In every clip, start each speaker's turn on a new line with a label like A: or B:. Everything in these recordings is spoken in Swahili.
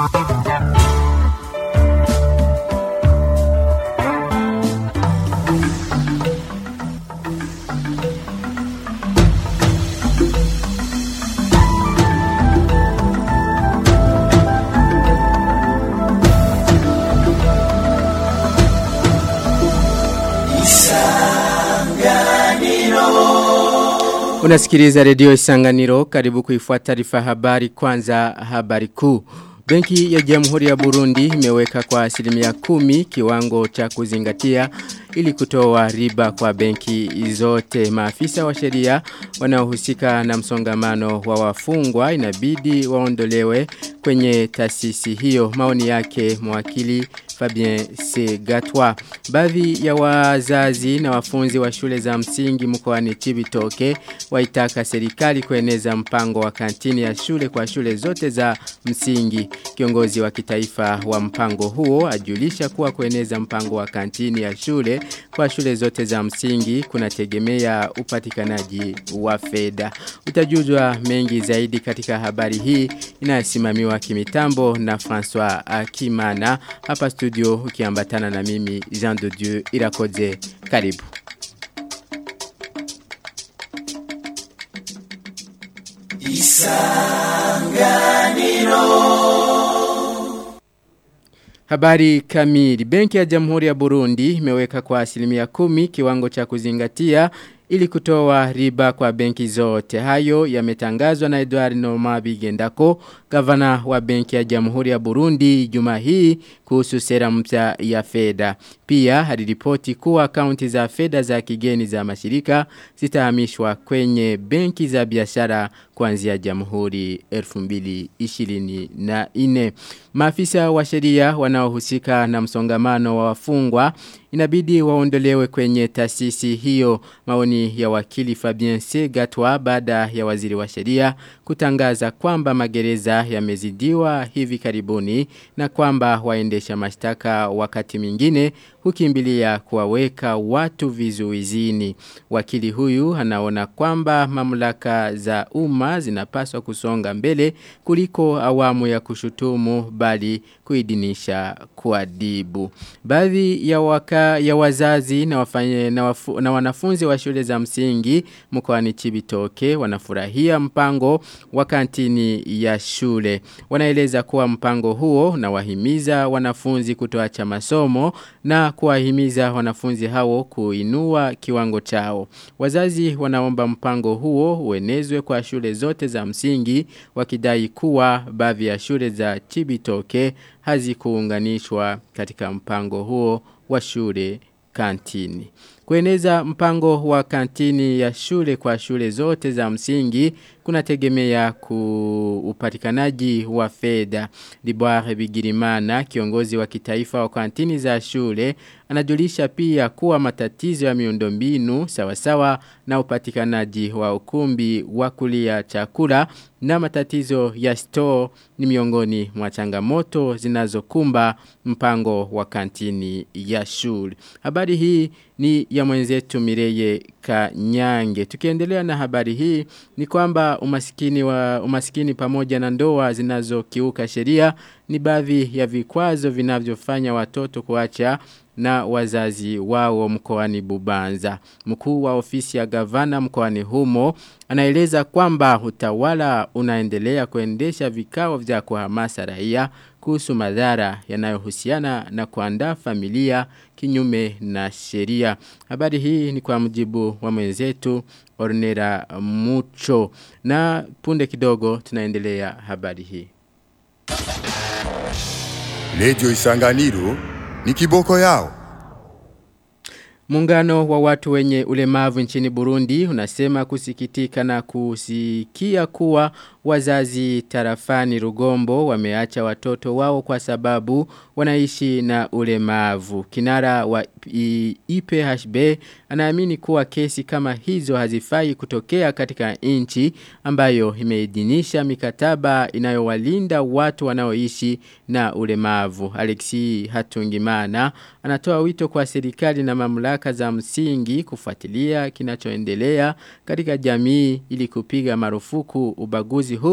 A: Unasikiliza redio Isanganiro karibu kuifuata taarifa habari kwanza habari kuu. Benki ya Jamhuri ya Burundi imeweka kwa asilimia kumi kiwango cha kuzingatia ili kutoa riba kwa benki zote. Maafisa wa sheria wanaohusika na msongamano wa wafungwa inabidi waondolewe kwenye taasisi hiyo. Maoni yake mwakili Fabien Segatwa. Baadhi ya wazazi na wafunzi wa shule za msingi mkoani Chibitoke waitaka serikali kueneza mpango wa kantini ya shule kwa shule zote za msingi. Kiongozi wa kitaifa wa mpango huo ajulisha kuwa kueneza mpango wa kantini ya shule kwa shule zote za msingi kunategemea upatikanaji wa fedha. Utajuzwa mengi zaidi katika habari hii inayosimamiwa kimitambo na François Akimana hapa studio ukiambatana na mimi Jean de Dieu Irakoze karibu. Isanganiro Habari kamili. Benki ya Jamhuri ya Burundi imeweka kwa asilimia kumi kiwango cha kuzingatia ili kutoa riba kwa benki zote. Hayo yametangazwa na Edward Nomabi Gendako, gavana wa benki ya Jamhuri ya Burundi juma hii kuhusu sera mpya ya fedha. Pia aliripoti kuwa akaunti za fedha za kigeni za mashirika zitahamishwa kwenye benki za biashara kuanzia Jamhuri 2024. Maafisa wa sheria wanaohusika na msongamano wa wafungwa inabidi waondolewe kwenye taasisi hiyo maoni ya wakili Fabien Segatwa baada ya waziri wa sheria kutangaza kwamba magereza yamezidiwa hivi karibuni na kwamba waendesha mashtaka wakati mwingine hukimbilia kuwaweka watu vizuizini. Wakili huyu anaona kwamba mamlaka za umma zinapaswa kusonga mbele kuliko awamu ya kushutumu bali kuidinisha kuadibu. Baadhi ya waka ya wazazi na, wafanye, na, wafu, na wanafunzi wa shule za msingi mkoani Chibitoke wanafurahia mpango wa kantini ya shule. Wanaeleza kuwa mpango huo na wahimiza wanafunzi kutoacha masomo na kuwahimiza wanafunzi hao kuinua kiwango chao. Wazazi wanaomba mpango huo uenezwe kwa shule zote za msingi wakidai kuwa baadhi ya shule za Chibitoke hazikuunganishwa katika mpango huo wa shule kantini. Kueneza mpango wa kantini ya shule kwa shule zote za msingi kunategemea ku upatikanaji wa fedha. Liboire Bigirimana, kiongozi wa kitaifa wa kantini za shule, anajulisha pia kuwa matatizo ya miundombinu sawasawa na upatikanaji wa ukumbi wa kulia chakula na matatizo ya store ni miongoni mwa changamoto zinazokumba mpango wa kantini ya shule. Habari hii ni ya mwenzetu Mireye Kanyange. Tukiendelea na habari hii ni kwamba umasikini wa umasikini pamoja na ndoa zinazokiuka sheria ni baadhi ya vikwazo vinavyofanya watoto kuacha na wazazi wao mkoani Bubanza. Mkuu wa ofisi ya gavana mkoani humo anaeleza kwamba utawala unaendelea kuendesha vikao vya kuhamasa raia kuhusu madhara yanayohusiana na kuandaa familia kinyume na sheria. Habari hii ni kwa mujibu wa mwenzetu Ornera Mucho na punde kidogo tunaendelea habari hii.
B: Radio Isanganiro ni kiboko yao.
A: Muungano wa watu wenye ulemavu nchini Burundi unasema kusikitika na kusikia kuwa wazazi tarafani Rugombo wameacha watoto wao kwa sababu wanaishi na ulemavu. Kinara wa IPHB anaamini kuwa kesi kama hizo hazifai kutokea katika nchi ambayo imeidhinisha mikataba inayowalinda watu wanaoishi na ulemavu. Alexi Hatungimana anatoa wito kwa serikali na mamlaka za msingi kufuatilia kinachoendelea katika jamii ili kupiga marufuku ubaguzi huu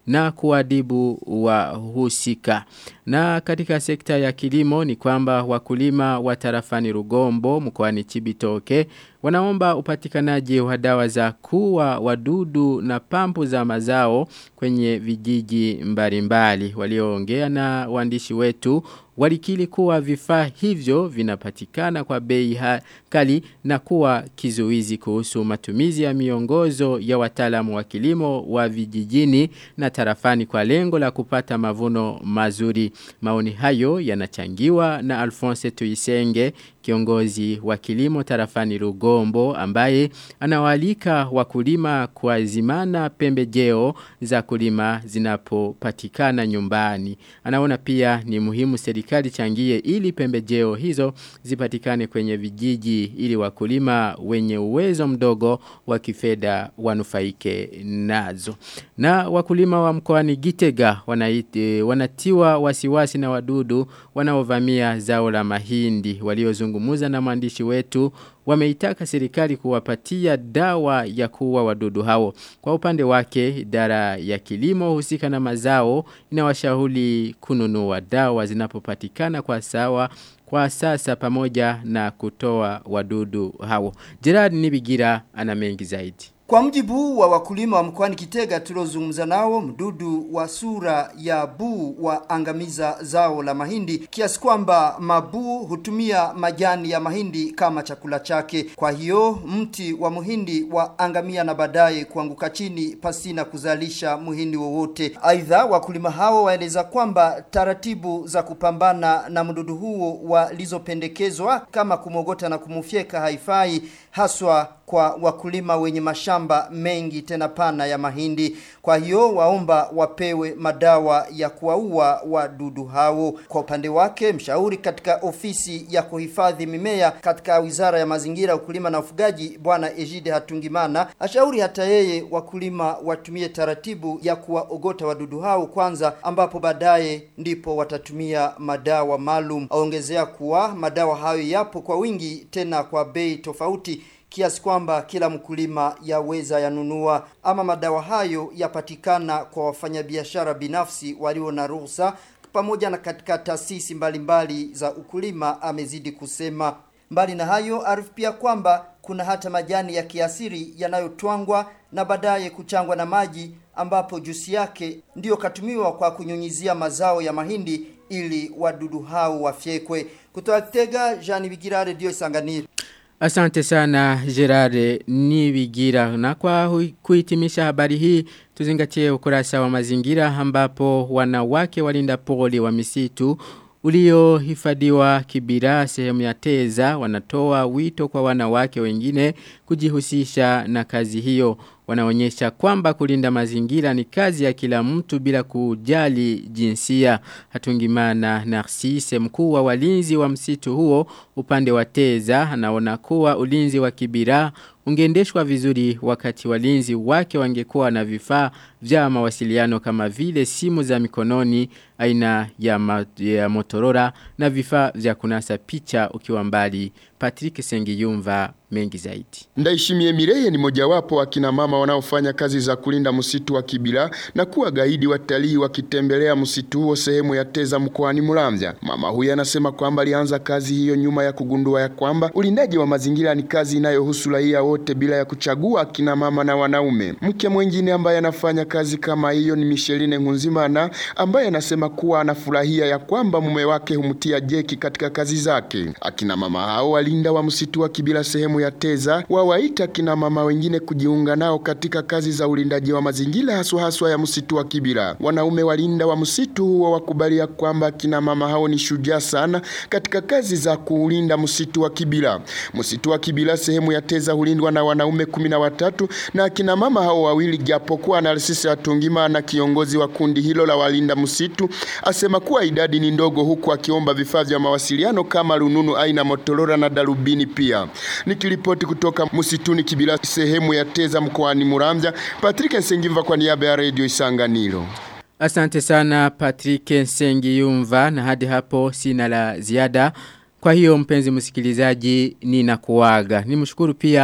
A: na kuadibu wahusika. Na katika sekta ya kilimo ni kwamba wakulima wa tarafani Rugombo mkoani Chibitoke wanaomba upatikanaji wa dawa za kuwa wadudu na pampu za mazao kwenye vijiji mbalimbali. Walioongea na waandishi wetu walikili kuwa vifaa hivyo vinapatikana kwa bei kali na kuwa kizuizi kuhusu matumizi ya miongozo ya wataalamu wa kilimo wa vijijini na tarafani kwa lengo la kupata mavuno mazuri. Maoni hayo yanachangiwa na Alphonse Tuisenge kiongozi wa kilimo tarafani Rugombo ambaye anawalika wakulima kuazimana pembejeo za kulima zinapopatikana nyumbani. Anaona pia ni muhimu serikali changie ili pembejeo hizo zipatikane kwenye vijiji ili wakulima wenye uwezo mdogo wa kifedha wanufaike nazo. Na wakulima wa mkoani Gitega wanaite, wanatiwa wasiwasi na wadudu wanaovamia zao la mahindi waliozungumuza na mwandishi wetu wameitaka serikali kuwapatia dawa ya kuua wadudu hao. Kwa upande wake idara ya kilimo husika na mazao inawashauri kununua dawa zinapopatikana kwa sawa kwa sasa pamoja na kutoa wadudu hao. Gerard Nibigira ana mengi zaidi.
C: Kwa mjibu wa wakulima wa mkoani Kitega tuliozungumza nao, mdudu wa sura ya buu wa angamiza zao la mahindi kiasi kwamba mabuu hutumia majani ya mahindi kama chakula chake. Kwa hiyo mti wa muhindi wa angamia na baadaye kuanguka chini pasina kuzalisha muhindi wowote. Aidha, wakulima hao waeleza kwamba taratibu za kupambana na mdudu huo walizopendekezwa kama kumogota na kumufyeka haifai haswa kwa wakulima wenye mashamba mengi tena pana ya mahindi. Kwa hiyo waomba wapewe madawa ya kuwaua wadudu hao. Kwa upande wake, mshauri katika ofisi ya kuhifadhi mimea katika Wizara ya Mazingira, Ukulima na Ufugaji, Bwana Ejide Hatungimana ashauri hata yeye wakulima watumie taratibu ya kuwaogota wadudu hao kwanza, ambapo baadaye ndipo watatumia madawa maalum. Aongezea kuwa madawa hayo yapo kwa wingi tena kwa bei tofauti kiasi kwamba kila mkulima yaweza yanunua ama madawa hayo yapatikana kwa wafanyabiashara binafsi walio na ruhusa pamoja na katika taasisi mbalimbali za ukulima amezidi kusema mbali na hayo arifu pia kwamba kuna hata majani ya kiasiri yanayotwangwa na baadaye kuchangwa na maji ambapo jusi yake ndiyo katumiwa kwa kunyunyizia mazao ya mahindi ili wadudu hao wafyekwe kutoka Kitega Jean Bigira Radio Isanganiro
A: Asante sana Gerard Nibigira na kwa kuhitimisha habari hii tuzingatie ukurasa wa mazingira ambapo wanawake walinda poli wa misitu uliohifadhiwa kibira sehemu ya teza wanatoa wito kwa wanawake wengine kujihusisha na kazi hiyo wanaonyesha kwamba kulinda mazingira ni kazi ya kila mtu bila kujali jinsia. Hatungimana Narcisse mkuu wa walinzi wa msitu huo upande wa Teza anaona kuwa ulinzi wa kibira ungeendeshwa vizuri wakati walinzi wake wangekuwa na vifaa vya mawasiliano kama vile simu za mikononi aina ya, ma, ya Motorola na vifaa vya kunasa picha ukiwa mbali. Patrick Sengiyumva mengi zaidi.
D: Ndaishimie Mireye ni mojawapo wa kina mama wanaofanya kazi za kulinda msitu wa Kibira na kuwa gaidi watalii wakitembelea msitu huo sehemu ya Teza mkoani Muramvya. Mama huyu anasema kwamba alianza kazi hiyo nyuma ya kugundua ya kwamba ulindaji wa mazingira ni kazi inayohusu raia wote bila ya kuchagua kina mama na wanaume. Mke mwingine ambaye anafanya kazi kama hiyo ni Micheline Nkunzimana ambaye anasema kuwa anafurahia ya kwamba mume wake humtia jeki katika kazi zake. Akina mama hao walinda wa msitu wa Kibira sehemu ya Teza wawaita kina mama wengine kujiunga nao katika kazi za ulindaji wa mazingira haswa haswa ya msitu wa Kibira. Wanaume walinda wa msitu huo wakubalia kwamba kina mama hao ni shujaa sana katika kazi za kuulinda msitu wa Kibira. Msitu wa Kibira sehemu ya Teza hulindwa na wanaume kumi na watatu na kina mama hao wawili, japokuwa Narcisse Atungima na kiongozi wa kundi hilo la walinda msitu asema kuwa idadi ni ndogo, huku akiomba vifaa vya mawasiliano kama rununu aina Motorola na darubini pia. Nikiripoti kutoka msituni Kibira sehemu ya Teza mkoani Muramvya, Patrick Nsengimva kwa niaba ya Radio Isanganiro.
A: Asante sana Patrick Nsengiyumva na hadi hapo sina la ziada. Kwa hiyo mpenzi msikilizaji ninakuaga. Nimshukuru pia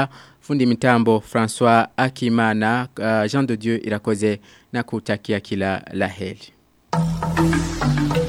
A: fundi mitambo François Akimana uh, Jean de Dieu Irakoze na kutakia kila laheri.